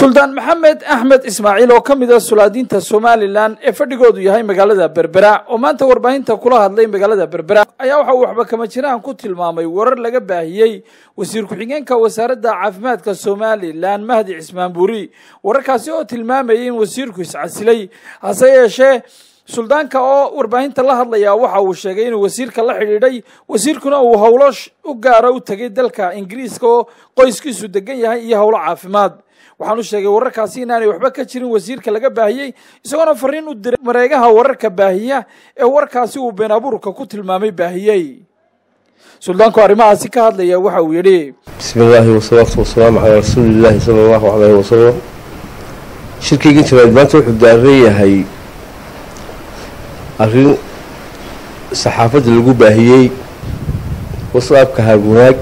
suldaan maxamed axmed ismaaciil oo ka mid ah sulaadiinta somalilan ee fadhigoodu yahay magaalada berbera oo maanta warbaahinta kula hadlay magaalada berbera ayaa waxa uu waxba kama jiraan ku tilmaamay warar laga baahiyey wasiir ku-xigeenka wasaaradda caafimaadka somalilan mahdi cismaan buuri wararkaasi oo tilmaamayay in wasiirku iscasilay hase yeeshee suldaanka oo warbaahinta la hadlaya waxa uu sheegay inuu wasiirka la xidhiidhay wasiirkuna uu howlo u gaara u tegay dalka ingiriiska oo qoyskiisu degan yahay iyo howlo caafimaad waxaanu sheegay wararkaasi inaanay waxba ka jirin wasiirka laga baahiyey isagoona fariin u diray mareegaha wararka baahiya ee warkaasi uu been abuurka ku tilmaamay baahiyey suldaanku arrimahaasi ka hadlaya waxa uu yidhi bismi illaahi wasalaatu wasalaamu calaa rasuuliillaahi sala allahu calayhi wasalam shirkayga jiraad maanta wuxuu daaran yahay arrin saxaafadda lagu baahiyey wasaabka haagwanaag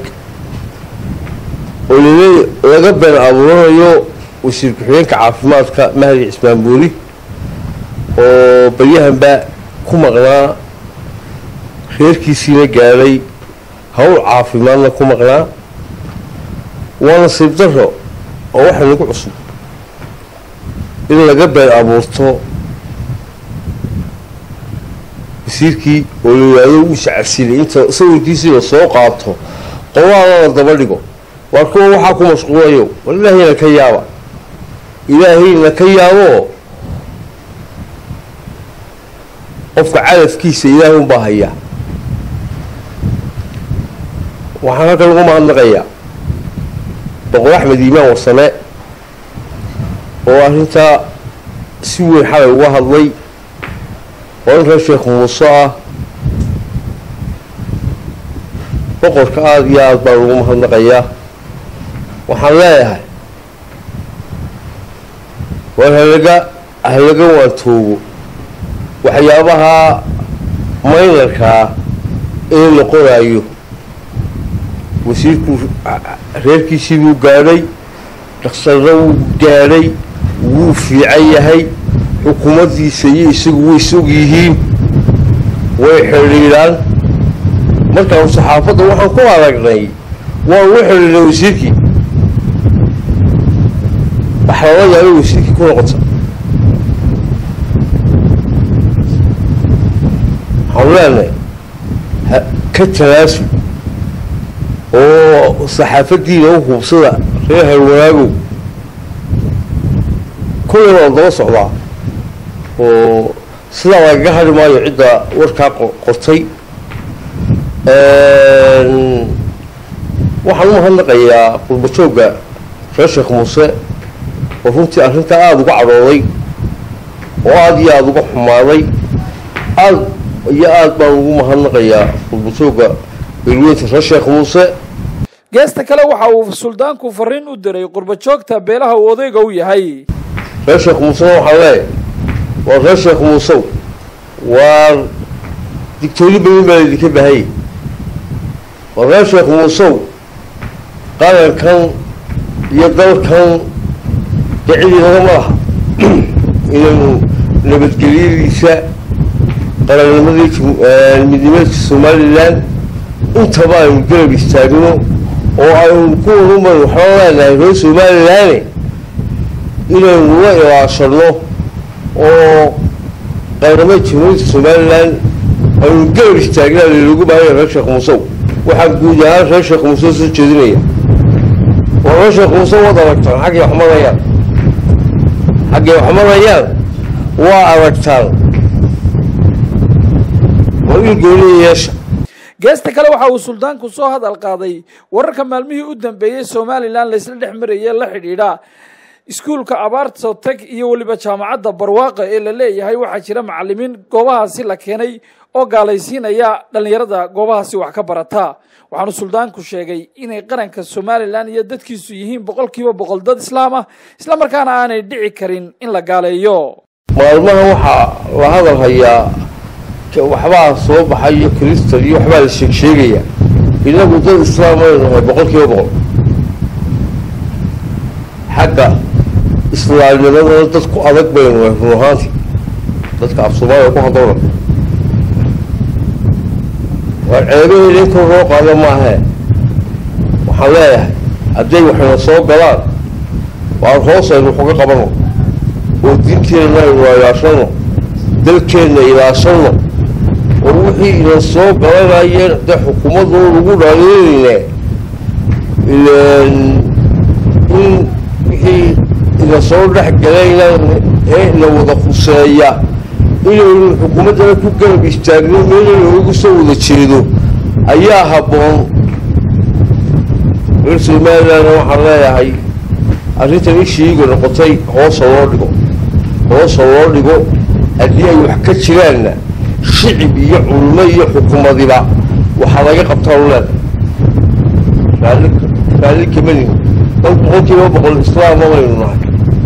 oo lil laga been abuuranayo wasiir ku-xigeenka caafimaadka mahdi cismaan buuri oo baryahanba ku maqnaa reerkiisiina gaadhay howl caafimaadna ku maqnaa waa nasiib daro oo waxa nagu cusub in laga been abuurto wasiirkii oo la yidhaahdo uu iscasilay inta sawirkiisii la soo qaato qolaala la daba dhigo waar kuwa waxaa ku mashquulayo war ilaahayna ka yaaba ilaahayna ka yaaboo qofka cadafkiisa ilaahay unbaa haya waxaan halka lagu mahadnaqayaa boqor axmed iimaan warsame oo arrintaa si weyn xalay uga hadlay oo in reer sheekh muuse ah boqorka aada iyo aada baan ugu mahadnaqayaa waxaan leeyahay war halaga halaga waantoogo waxyaabaha maynarkaa ee la qoraayo wasiirku reerkiisii buu gaadhay dhaksarna wuu gaadhay wuu fiican yahay xukuumaddiisa iyo isagu way sog yihiin way xidhiidhaan markaanu saxaafadda waxaan ku aragnay waan ugu xidhiidhnay wasiirkii waxa lala yaabay wasiirkii ku noqota waxaanu leenahay ka tanaasul oo saxaafaddiina u hubsada reer harwanaagow kullina waan daba socdaa oo sidaa lagaga hadhi maayo cidda warkaa qortay waxaan u mahadnaqayaa qurbajoogga reer sheekh muuse oo runtii arrintaa aada uga cadhooday oo aada iyo aada uga xumaaday aada iyo aada baan ugu mahadnaqayaa qurbajoogga beelweynta reer sheekh muuse geesta kale waxa uu suldaanku fariin u diray qurbajoogta beelaha uu odayga u yahay reer sheekh muusena waxaan leeyahay waa reer sheekh muusow waar digtooni badan baa laydinka baahayay waa reer sheekh muusow qarankan iyo dalkan dee cid inaga ma laha inaynu nabadgelyadiisa qarannimadii midnimadka somalilan intaba aynu garab istaagno oo aynu ku waruman waxaan leenahay reer somalilaane inaynu la ilaashano oo qaranimada jamhuuriyadda somalilan aynu garab istaagnaa lalagu baahaya reer sheekh muusow waxaan guud ahaan reer sheekh muuse soo jeedinaya oo reer sheekh muuse waad aragtaan xaggay wax marayaan xaggay wax marayaan waa aragtaan waa il gooniya yeesha geesta kale waxa uu suldaanku soo hadal qaaday wararka maalmihii u dambeeyey somalilan laysla dhex marayee la xidhiidha iskuulka abaarta tag iyo weliba jaamacadda barwaaqa ee la leeyahay waxaa jira macalimiin goobahaasi la keenay oo gaalaysiinaya dhallinyarada goobahaasi wax ka barata waxaanu suldaanku sheegay inay qaranka somalilan iyo dadkiisu yihiin boqol kiiba boqol dad islaam ah isla markaana aanay dhici karin in la gaaleeyo maalmaha waxaa la hadal hayaa waxbaa soo baxayo kristal iyo waxbaa la sheeg sheegaya inagu dad islaam aynu nahay boqol kiiba boqol xagga islaamnimadana dad ku adag baynu nahay run ahaantii dadka af soomaaliya ku hadowna waar ceebaheeda in kor loo qaado maahee waxaan leeyahay hadday waxayna soo galaan waan hoos aynu waxuga qabano oo diinteenna aynu ilaashano dalkeenna ilaashano oo wixii ina soo galanayeen dee xukuumadoo lagu dhaliilayne ilan in wixii ina soo dhex galayna ee ina wada khuseeya inaynu xukuumaddana ku garab istaagno meela loogu soo wada jeedo ayaa habboon reer somalilandna waxaan leeyahay arrintan ishiiga noqotay hoosa loo dhigo hoosa loo dhigo haddii ay wax ka jiraanna shicib iyo culmo iyo xukuumadiba waxaa laga qabtaa uleeda raalli raalli kamanin dad boqolkiiba boqol islaama baynu nahay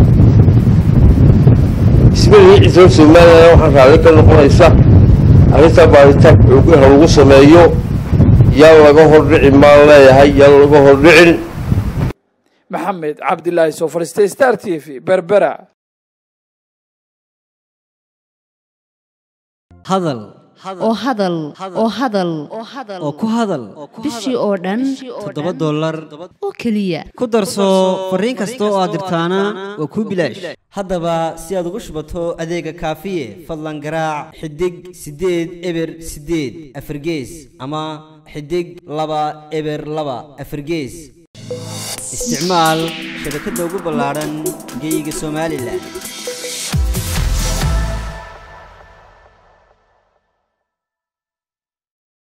ismalihiisa reer somalilandna waxaan raalli ka noqonaysa arrintaa baaritaan xoogaha lagu sameeyo yaan laga hordhicin maan leeyahay yaan laga hordhicin maxamed cabdilaahi soo fadhiistay star t v berbera hadal oo hadal oo hadal oo ku hadal bishii oo dhan toddoba dollar oo keliya ku darso fariin kasta oo aad dirtaana waa kuu bilaash haddaba si aad ugu shubato adeega kaafiye fadlan garaac xidig siddeed eber siddeed afargees ama xidig laba eber laba afargees isticmaal shabakadda ugu ballaadhan geeyiga somalilan